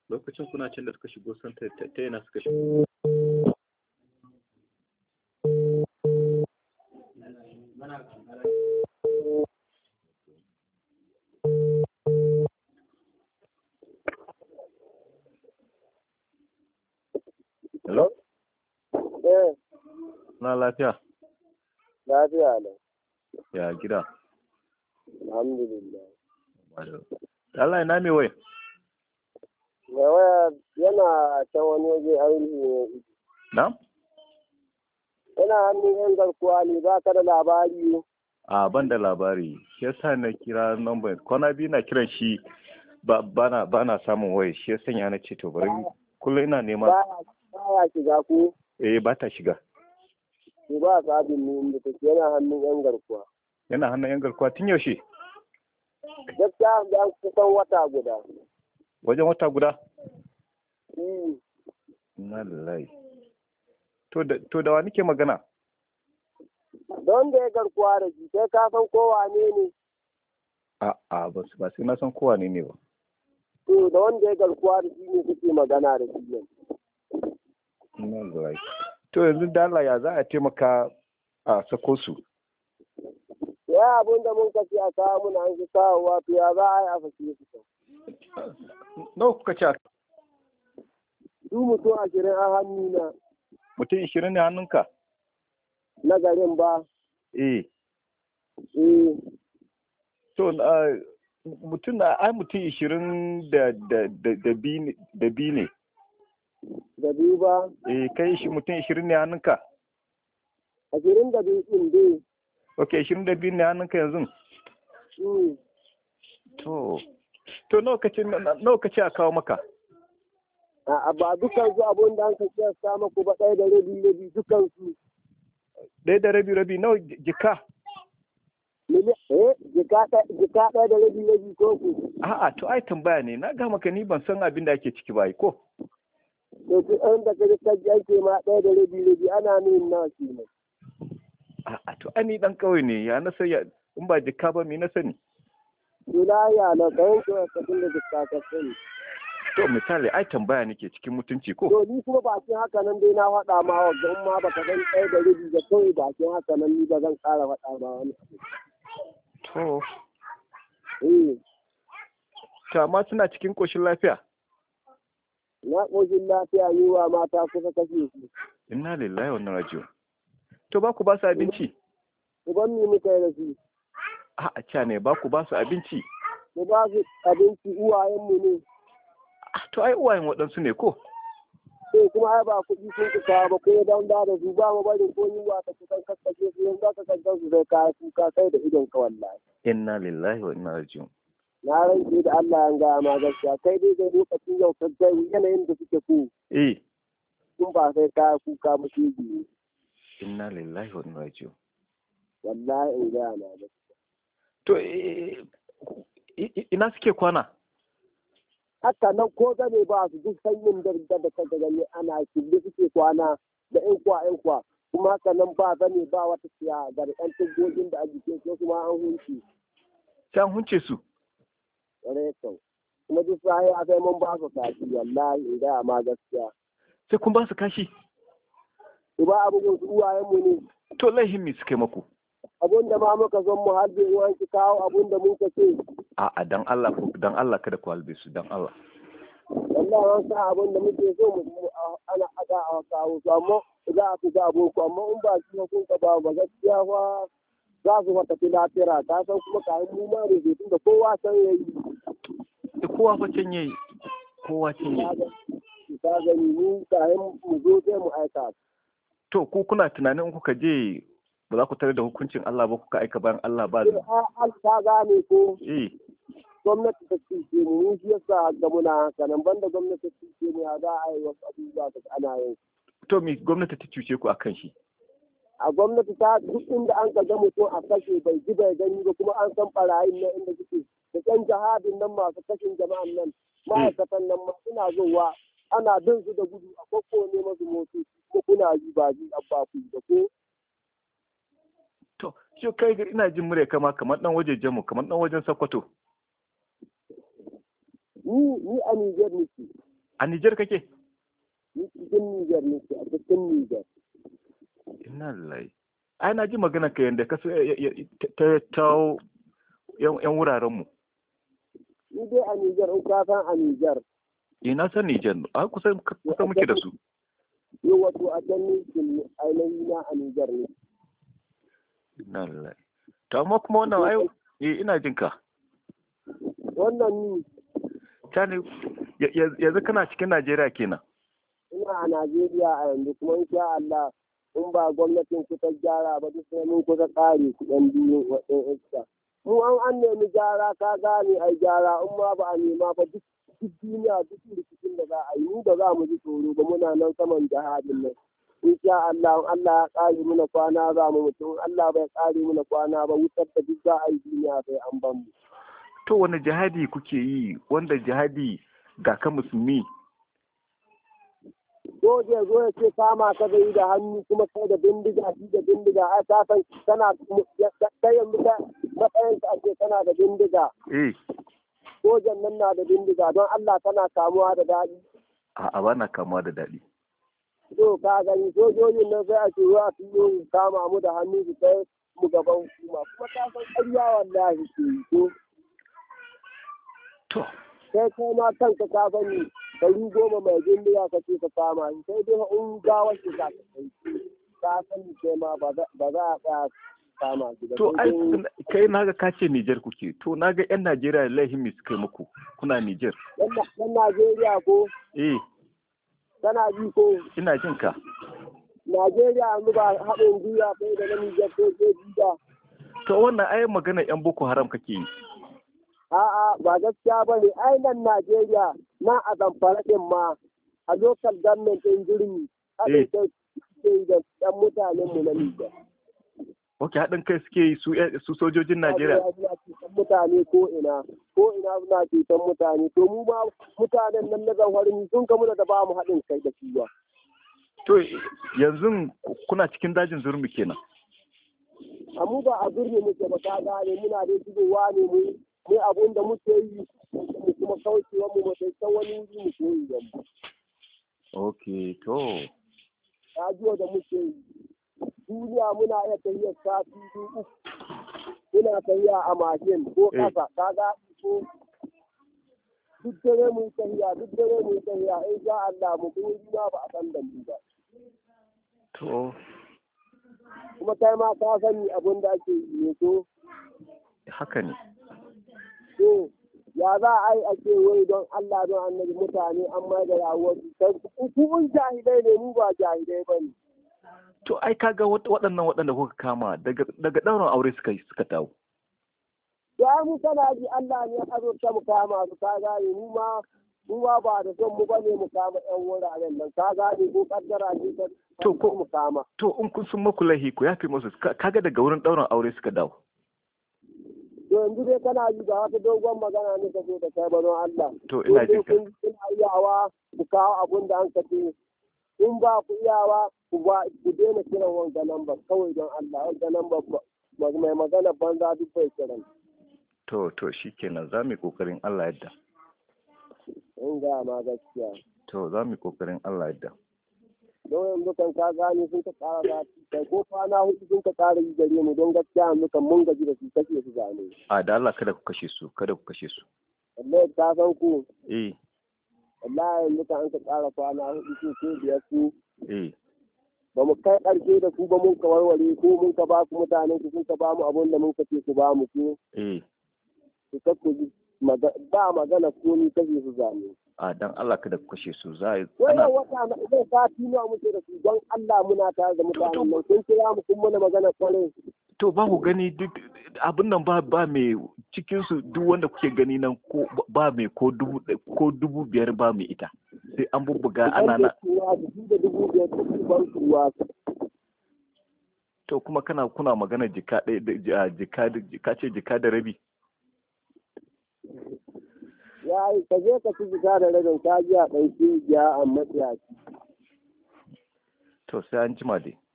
lokacin kuna can da suka shigo san ta ta yana suka shigo hello Eh, na lafiya lafiya lau. ya gida Alhamdulillah. Allah ina me wai Mai waya yana can wani waje ainihi ne. na Yana hannun yan garkuwa ne ba ka da labari. a ban da labari shi yasa na kira number kwana biyu na kiran shi ba bana bana samun waya shi yasa ya na ce to bari kullum ina neman Ba ya shiga ku. eh ba ta shiga Ku ba sabin ne inda take yana hannun yan garkuwa. yana hannun yan garkuwa tun yaushe Gaskiya da an kusan wata guda. wajen wata guda Hmm. na lillahi to da to da wa nake magana Don da ya garkuwa da shi sai ka san kowa ne ne. a a ba su- ba sai na san kowa ne ne ba To da wanda ya garkuwa da shi ne kuke magana da shi ne. na lillahi to yanzu da Allah ya za a taimaka a sako su Ya abin da mun kace a kawo muna an shi kawowa to ya za a yi a fashe su. nawa kuka ce Su mutum ashirin a hannu na. mutum ishirin ne hannunka na garin ba. eh Eh, to ah, mutum na ai mutum ishirin da da da da biyu ne- da biyu ne da biyu ba. eh kai shi mutum ishirin ne hannunka Ashirin da biyu ɗin dai. ok ishirin da biyu ne hannunka yanzu Mm. to to nawa kace nawa kace a kawo maka A ba dukan su abun da an ka ce sa maku ba ɗaya da rabi rabi dukan su. ɗaya da rabi rabi nawa jika Mili- Eh, jika ɗaya jika ɗaya da rabi rabi ko ku. a'a to ai tambaya ne na ga maka ni ban san abin da ake ciki ba ai, ko To su ɗan da kaji kaji ake ma ɗaya da rabi rabi ana min na shi ne. a'a to ai ni dan kauye ne ya na sai in ba jika ba me na sani Wilaya na kayan ko ka tun da jika ka sani. to misali ai tambaya nake cikin mutunci ko To ni kuma bakin haka nan dai na faɗa ma wa in ma baka san ɗaya da rabi da kawai bakin haka nan ni ba zan ƙara faɗa ma wani abu. to Eh, to amma suna cikin koshin lafiya na ƙoshin lafiya ni wa mata kusa kashe su. inna lillahi wa inna raji'un to ba ku ba su abinci Uban mi muka yi da su. a'a ca ne ba ku ba su abinci mu ba su abinci uwayenmu ne Ah, to ai uwayen waɗansu ne ko sai kuma ai ba kuɗi sun ku kawo ba ko dan da da su ba mu bari ko yunwa ta kusan kakkashe su yanzu aka kankan su zai kaya kuka kai da idon ka wallahi inna lillahi wa inna raji'un na rantse da Allah ya gaya ma gaskiya kai dai zai lokacin yau ka ga yanayin da suke ku eh kun ba sai kaya kuka ba shi biyu inna lillahi wa inna raji'un wallahi in gaya ma gaskiya to eh, i- i- ina suke kwana haka nan ko gane ba su duk sanyin da da da ka gani ana kille suke kwana da ƴan kwa ƴan kwa kuma haka nan ba zane ba wata siya ga da ɗan tugogin da a jikin su kuma an hunci sai an hunce su ƙwarai kau kuma duk sahi a kai mun ba su kashi wallahi in gaya ma gaskiya sai kun ba su kashi su ba abubuwan su uwayenmu ne to laihin me suka yi maku abun da ma muka son mu harbe in an ki kawo abun da mun ka ce a'a dan Allah ku dan Allah kada ku halbe su dan Allah wallahi an sa abun da muke so mu mu- a- ana aga a kawo su amma za a fi ga aboko amma in ba shi kun ka ba ba gaskiya fa za su mata fi lafira ta san kuma kayan mu ma ne tun da kowa san yayi da kowa fa can yayi kowa can ka yayi ga ka gani mu kayan mu zo sai mu aika to ku kuna tunanin in kuka je ba za ku tare da hukuncin Allah ba kuka aika bayan Allah ba sai a an ta gane ko eh gwamnati ta cuce mu mun shi yasa ga muna haka nan banda gwamnati ta cuce mu ya za a yi wasu abubuwa da ana yin to me gwamnati ta cuce ku akan shi a gwamnati ta duk inda an ka ga mutum a kashe bai ji bai gani ba kuma an san barayin nan inda suke da ƴan jihadin nan masu kashin jama'an nan ma'aikatan nan ma suna zowa ana bin su da gudu a kwakko ne masu motoci ko kuna ji ba ji abba ku da ko to shi kai ga ina jin murya kama kamar dan wajejen mu kamar dan wajen Sokoto ni ni a Niger nake a Nijar kake ni cikin Nijar ne a cikin Nijar ina lillahi ai na ji magana ka yanda ka so- ya- ya- ta ta yan yan wuraren mu ni dai a Nijar in ka san a Nijar eh na san Nijar a kusan kusan muke da su ni wato a can ni kin ainihi na a Nijar ne ina lillahi to amma kuma wannan ai eh ina jin ka wannan ni Tani ya- ya- yanzu kana cikin Najeriya kenan ina a Najeriya a yanzu kuma insha Allah in ba gwamnatin ku ta gyara ba duk sai mun kusa ƙare kuɗin biyu waɗin iska. Mu an an nemi gyara ka gane ai gyara in ma ba a nema ba duk duk duniya duk rikicin da za a yi mu ba za mu ji tsoro ba muna nan saman jihadin nan. Insha Allah in Allah ya ƙare muna kwana za mu mutu in Allah bai ƙare muna kwana ba wutar da duk za a yi duniya sai an ban mu. to wani jihadi kuke yi wanda jihadi ga ka musulmi Soja ya zo ya ce kama ka zai da hannu kuma kai da bindiga shi da bindiga ai ka san kana kai yanzu ka matsayin ka ake kana da bindiga eh sojan nan na da bindiga don Allah kana kamuwa da daɗi a'a ba na kamuwa da daɗi to ka gani sojojin nan sai a ce wa su yi kama mu da hannu su kai mu gaban hukuma kuma ka san ƙarya wallahi ke yi to to sai kai ma kanka ka sani ɗari goma mai bindiga ka ce ka kama shi sai dai in gawar shi ka kai ka sani kai ma ba za ba za a tsaya kama shi ba to sai ai dai- kai naga ka ce Nijar kuke to naga yan Najeriya laihin me suka yi muku kuna Nijar Yan Na- yan Najeriya ko eh tana ji ko ina jin ka Najeriya yanzu ba haɗin gwiwa sai da na Nijar ko ke ba. to wannan ai magana yan Boko Haram kake yi A'a ba gaskiya ba ne ai nan Najeriya na a zamfara ɗin ma a local government ɗin jirmi haɗin kai suke yi da ɗan mutanenmu na Nijar. Ok, haɗin kai suke yi su su sojojin Najeriya. Suna cutan mutane ko ina ko ina suna cutan mutane to mu ma mutanen nan na zamfarin sun kamu da ba mu haɗin kai da shi ba. To yanzu kuna cikin dajin zurmi kenan. a mu ba a birni muke ba ka gane muna da shigowa ne mu mu abun da muke yi mu kuma kaucewa mu mu sai can wani wuri mu koyi da mu Ok, to. rajiyo da muke yi duniya muna iya tafiyar sati biyu uku muna tafiya a mashin ko Eh. ƙasa ka ga ko duk dare mu yi tafiya duk dare mu yi tafiya in sha Allah mu kuma ma ba a san da mu ba To, kuma kai ma ka sani abun da ake yi ne to haka ne. to ya za a yi ake wai don Allah don annabi mutane an mai da rayuwar su kai ku kun jahilai ne mu ba jahilai ba ne To, ai kaga wat- waɗannan waɗanda kuka kama daga daga ɗaurin aure suka suka dawo. ya mu kana ji Allah ne ya azurta mu kama su ka gane mu ma mu ma ba da son mu bane mu kama yan wuraren nan ka gane ko kaddara ce ta To, ko- mu kama To, in kun sun maku laihi ku yafe musu ka- kaga daga wurin ɗaurin aure suka dawo. to yanzu dai kana ji ba wata dogon magana ne ka so da kai ba don Allah To, ina jin ka. kun kuna iyawa ku kawo abun da an ka ce in ba ku iyawa ku ba ku daina kiran wanga namba kawai don Allah wanga namba ba- mai magana banza duk bai kiran To, to, shi kenan za mu yi ƙoƙarin Allah yadda. in ga ma gaskiya To, za mu yi ƙoƙarin Allah yadda. don yanzu kan ka gane sun ka ƙara da kai ko kwana hudu sun ka ƙara yi gare mu don gaskiya yanzu kan mun gaji da su kashe su zane A da Allah kada ku kashe su, kada ku kashe su. wallahi ka san ku Eh, wallahi yanzu kan an ka ƙara kwana hudu su ko biyar su eh. ba mu kai ƙarshe da su ba mun ka warware ko mun ka ba ku mutanen ku sun ka ba mu abun da mun ka ce su ba mu su Eh, su kakku ji maga- ba magana ko ni kashe su zane a dan Allah kada ku kashe su za a yi wannan ana wata na zai sati nawa muke da su don Allah muna tare da mutanen nan sun kira mu kun mana magana kwarai to ba ku gani duk abin nan ba ba mai cikin su duk wanda kuke gani nan ko ba mai ko dubu ko dubu biyar ba mai ita sai an bubbuga ana na kuwa dubu da dubu biyar dubu ban kuwa to kuma kana kuna magana jika ɗaya da ji- a jika da- jika ce jika da rabi ya yi ka je ka ci jika da rabin ka ji a ɗauki jiya a matsiyaci to sai an jima dai